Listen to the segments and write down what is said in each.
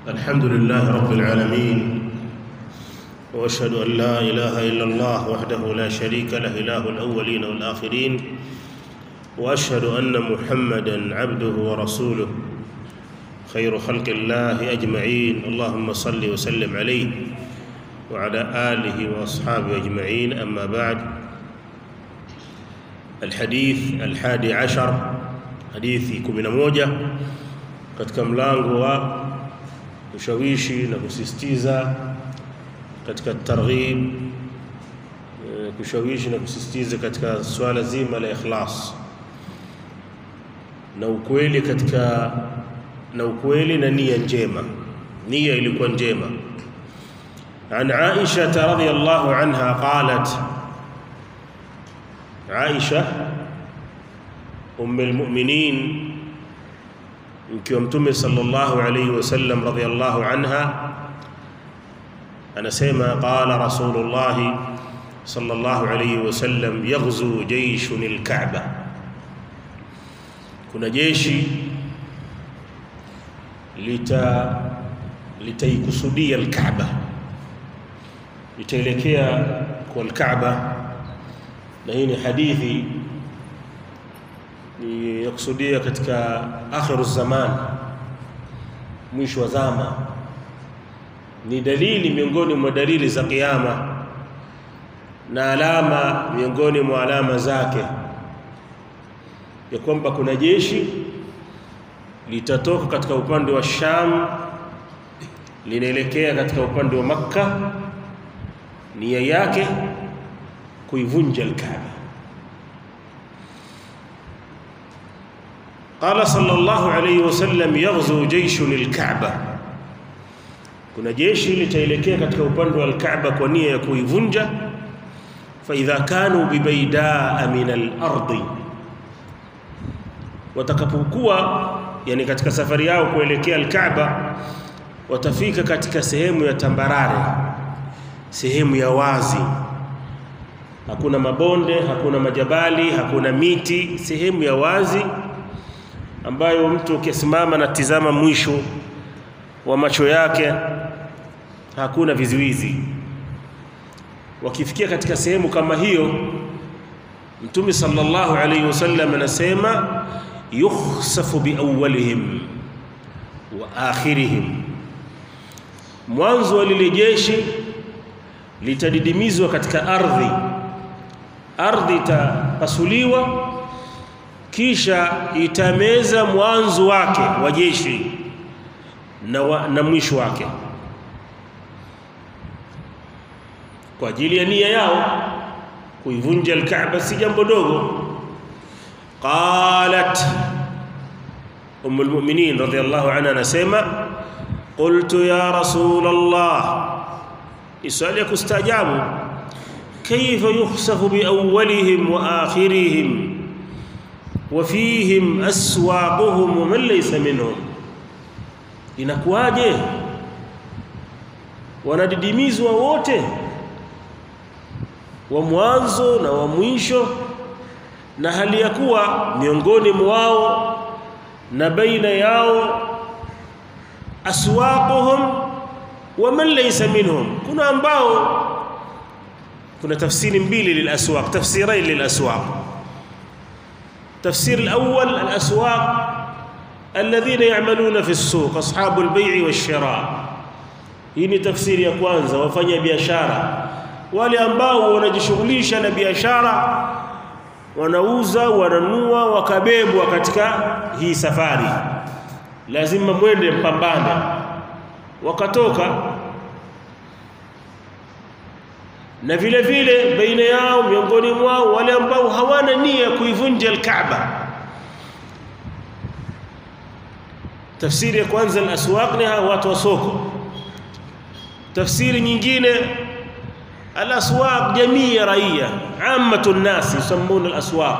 الحمد لله رب العالمين واشهد ان لا اله الا الله وحده لا شريك له اله الاولين والاخرين واشهد ان محمدا عبده ورسوله خير خلق الله اجمعين اللهم صل وسلم عليه وعلى اله واصحابه اجمعين اما بعد الحديث الحادي عشر hadithi 11 katika mlango wa kushawishi na kusisitiza katika targhib kushawishi na kusisitiza katika swala zima la ikhlas na ukweli katika na ukweli na nia njema nia ilikuwa njema عن عائشة رضي الله عنها قالت عائشة أم المؤمنين mkiwa mtume sallallahu alayhi wasallam radhiyallahu anha anasema qala rasulullah sallallahu alayhi wasallam yaghzu jayshun alka'ba kuna jeshi lita litaikusudia alka'ba litaelekea kwa alka'ba na hii ni hadithi ni yakusudia katika akhiru zaman mwisho wa zama ni dalili miongoni mwa dalili za kiyama na alama miongoni mwa alama zake ya kwamba kuna jeshi litatoka katika upande wa Sham linaelekea katika upande wa Makka nia yake kuivunja al-Kaaba قال صلى الله عليه وسلم يغزو جيش للكعبة kuna jeshi litaelekea katika upande wa al-Kaaba kwa nia ya kuivunja fa idha kanu bibaidaa min al-ardi watakapokuwa yani katika safari yao kuelekea al-Kaaba watafika katika sehemu ya tambarare sehemu ya wazi hakuna mabonde hakuna majabali hakuna miti sehemu ya wazi ambayo mtu ukisimama na tizama mwisho wa macho yake hakuna vizuizi wakifikia katika sehemu kama hiyo mtume sallallahu alayhi wasallam anasema yukhsafu biawwalihim wa akhirihim mwanzo wa lile jeshi litadidimizwa katika ardhi ardhi itapasuliwa kisha itameza mwanzo wake wa jeshi na, wa, na mwisho wake kwa ajili ya nia yao kuivunja al-Kaaba si jambo dogo qalat umm al-mu'minin radhiyallahu anha anasema qultu ya rasul Allah isali kustajabu kayfa yukhsafu bi awwalihim wa akhirihim وفيهم أسواقهم ومن ليس منهم inakuwaje wanadidimizwa wote wa mwanzo na wa mwisho na hali ya kuwa miongoni mwao na baina yao aswaquhum wa man laysa minhum kuna ambao kuna tafsiri mbili lilaswaq tafsirain lilaswaq تفسير الأول الأسواق الذين يعملون في السوق أصحاب البيع والشراء hii tafsiri ya kwanza wafanya biashara wale ambao wanajishughulisha na biashara wanauza wananua wakabebwa katika hii safari lazima mwende mpambane wakatoka na vile vile baina yao miongoni mwao wale ambao hawana nia kuivunja al-Kaaba tafsiri ya kwanza al-aswaq ni watu wa soko tafsiri nyingine al-aswaq jamii ya raia ammatu an-nas yusammuna al-aswaq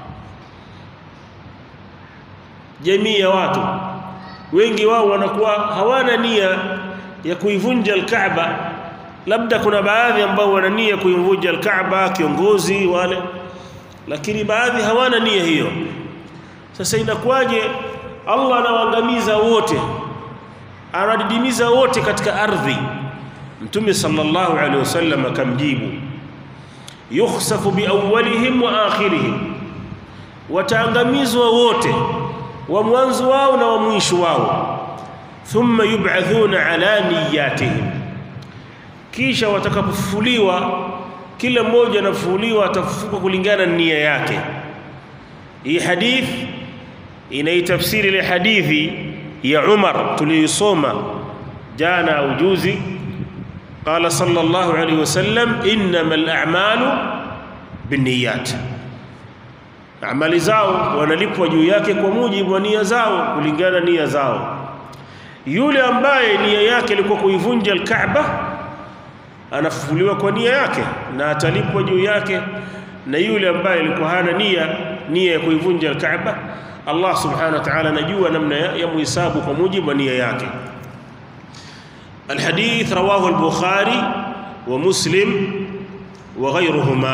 jamii ya watu wengi wao wanakuwa hawana nia ya kuivunja al-Kaaba labda kuna baadhi ambao wana nia kuivunja al-Kaaba kiongozi wale lakini baadhi hawana nia hiyo sasa inakuwaje Allah anawaangamiza wote anadidimiza wote katika ardhi mtume sallallahu alaihi wasallam akamjibu yukhsafu biawwalihim wa akhirihim wataangamizwa wote wa mwanzo wao na wa mwisho wao thumma yub'athuna ala niyatihim kisha watakapofufuliwa kila mmoja anafufuliwa atafufuka kulingana na nia yake hii hadith inaitafsiri ile hadithi ya Umar tuliyosoma jana au juzi qala sallallahu alayhi wasallam innamal a'malu binniyat amali zao wanalipwa juu yake kwa mujibu wa nia zao kulingana nia zao yule ambaye nia yake ilikuwa kuivunja al-Kaaba anafufuliwa kwa nia yake na atalipwa juu yake na yule ambaye alikuwa hana nia nia ya kuivunja al-Kaaba Allah subhanahu wa ta'ala anajua namna ya, ya muhisabu kwa mujibu wa nia yake الحديث رواه البخاري ومسلم وغيرهما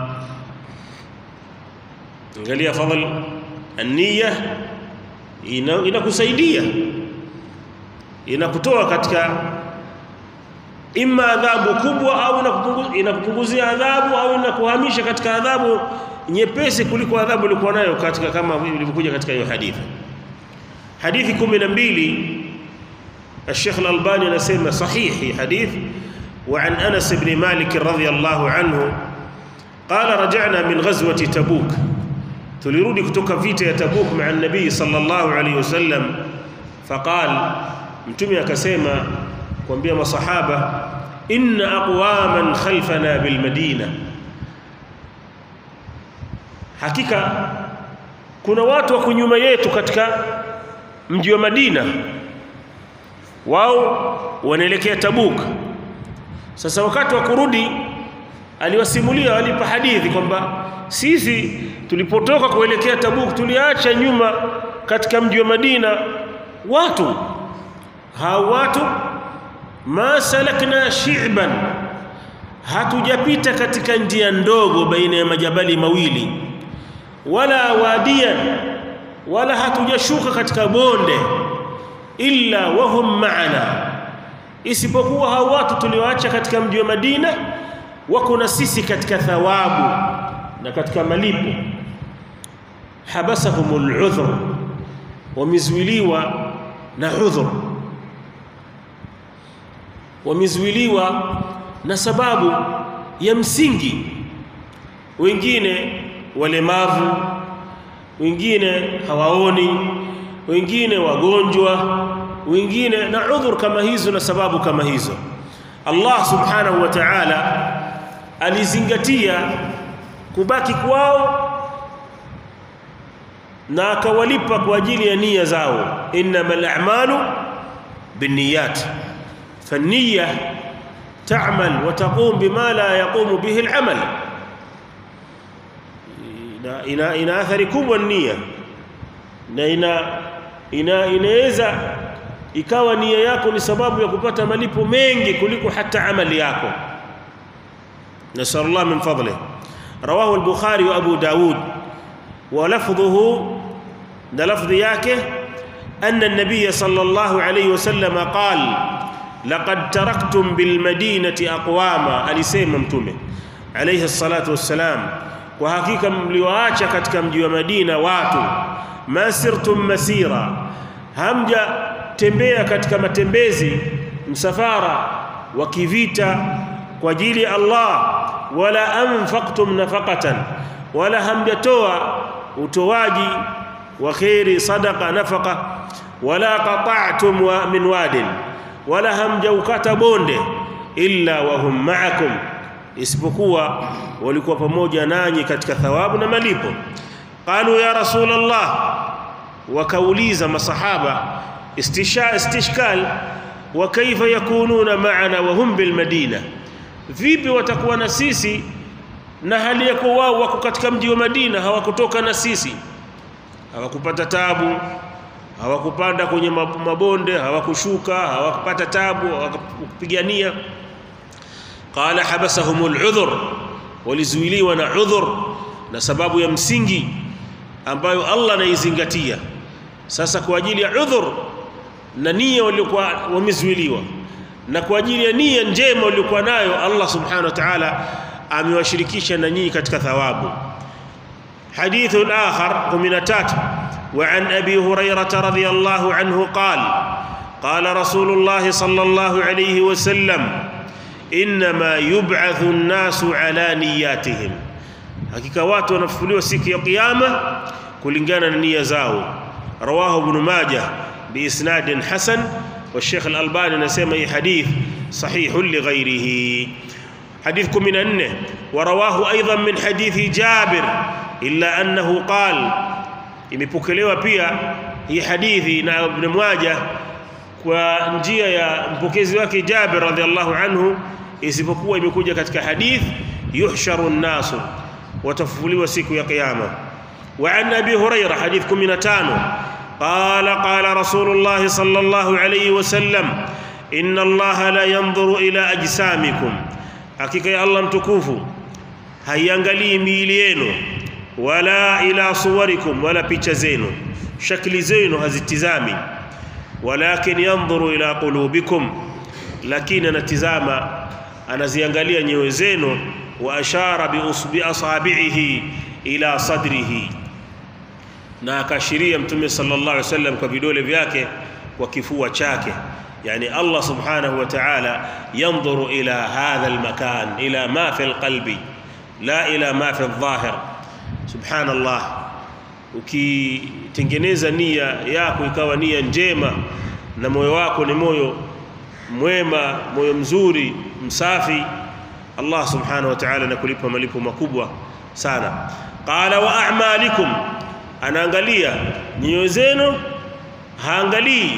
angalia fadhal an-niyya inakusaidia inakutoa katika imma adhabu kubwa au inakupunguzia adhabu au inakuhamisha katika adhabu nyepesi kuliko adhabu ulikuwa nayo katika kama ilivyokuja katika hiyo hadithi hadithi 12 الشيخ الألباني نسمى صحيح حديث وعن أنس بن مالك رضي الله عنه قال رجعنا من غزوة تبوك تليرودي كتوك فيتا تبوك مع النبي صلى الله عليه وسلم فقال متمي أكسيما kuambia masahaba inna aqwaman khalfana bilmadina hakika kuna watu wako nyuma yetu katika mji wa Madina wao wanaelekea Tabuk sasa wakati wa kurudi aliwasimulia walipa hadithi kwamba sisi tulipotoka kuelekea Tabuk tuliacha nyuma katika mji wa Madina watu hao watu ma salakna shi'ban hatujapita katika njia ndogo baina ya majabali mawili wala wadian wala hatujashuka katika bonde illa wahum ma'ana isipokuwa hao watu tulioacha katika mji wa Madina wako na sisi katika thawabu na katika malipo habasahumul udhur wamezuiliwa na udhur wamezuiliwa na sababu ya msingi wengine walemavu wengine hawaoni wengine wagonjwa wengine na udhur kama hizo na sababu kama hizo Allah subhanahu wa ta'ala alizingatia kubaki kwao na akawalipa kwa ajili ya nia zao innamal a'malu binniyat فالنية تعمل وتقوم بما لا يقوم به العمل ina ina athari kubwa nia na ina ina inaweza ikawa nia yako ni sababu ya kupata malipo mengi kuliko hata amali yako nasallallahu min fadlihi rawahu al-bukhari wa abu daud wa lafdhuhu da lafdhi yake anna an-nabiy sallallahu alayhi wasallam qala laqad taraktum bil madinati aqwama alisema mtume alayhi salatu wassalam kwa hakika mliwaacha katika mji wa Madina watu masirtum masira hamja tembea katika matembezi msafara wa kivita kwa ajili ya Allah wala anfaqtum nafaqatan wala hamjatoa utoaji wa khairi sadaqa nafaqa wala qata'tum wa min wadin wala hamjaukata bonde illa wa hum ma'akum isipokuwa walikuwa pamoja nanyi katika thawabu na malipo qalu ya rasulullah wakauliza masahaba istisha istishkal wa kaifa yakununa ma'ana wa hum bil madina vipi watakuwa na sisi na hali yako wao wako katika mji wa Madina hawakutoka na sisi hawakupata tabu hawakupanda kwenye mabonde hawakushuka hawakupata tabu hawakupigania qala habasahumul udhur walizuiliwa na udhur na sababu ya msingi ambayo Allah anaizingatia sasa kwa ajili ya udhur na nia waliokuwa wamezuiliwa na kwa ajili ya nia njema waliokuwa nayo Allah subhanahu wa ta'ala amewashirikisha na nyinyi katika thawabu حديث آخر ومن تات وعن أبي هريرة رضي الله عنه قال قال رسول الله صلى الله عليه وسلم إنما يبعث الناس على نياتهم hakika watu wanafufuliwa siku ya kiyama kulingana na nia zao rawahu ibn majah biisnadin hasan والشيخ الألباني anasema hii hadith sahihun lighairihi حديث 14 ورواه أيضا من حديث جابر إلا أنه قال imepokelewa pia hii hadithi na Ibn Majah kwa njia ya mpokezi wake Jabir radhiallahu anhu isipokuwa imekuja katika hadith yuhsharu nnasu watafufuliwa siku ya kiyama wa an abi huraira hadith 15 qala qala rasulullah sallallahu alayhi wasallam inna allaha la yanzuru ila ajsamikum hakika ya Allah mtukufu haiangalii miili yenu wala ila suwarikum wala picha zenu shakli zenu hazitizami walakin yanzuru ila qulubikum lakini anatizama anaziangalia nyoyo zenu wa ashara bi asabihi ila sadrihi na akashiria mtume sallallahu alaihi wasallam kwa vidole vyake kwa kifua chake يعني الله سبحانه وتعالى ينظر إلى هذا المكان إلى ما في القلب لا إلى ما في الظاهر سبحان الله ukitengeneza nia yako ikawa nia njema na moyo wako ni moyo mwema moyo mzuri msafi Allah subhanahu wa ta'ala anakulipa malipo makubwa sana qala wa a'malikum anaangalia nyoyo zenu haangalii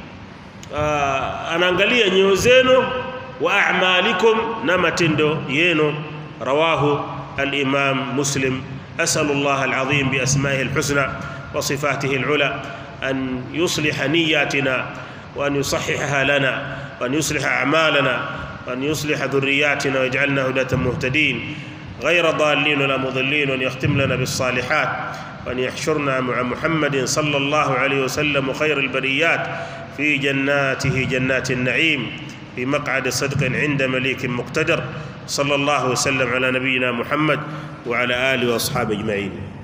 anaangalia nyoyo zenu wa a'malikum na matendo yenu rawahu al-imam muslim أسأل الله العظيم بأسمائه الحسنى وصفاته العلى أن يصلح نياتنا وأن يصححها لنا وأن يصلح أعمالنا وأن يصلح ذرياتنا ويجعلنا هداة مهتدين غير ضالين ولا مضلين وأن يختم لنا بالصالحات وأن يحشرنا مع محمد صلى الله عليه وسلم خير البريات في جناته جنات النعيم في مقعد صدق عند مليك مقتدر صلى الله وسلم على نبينا محمد وعلى آله وأصحابه أجمعين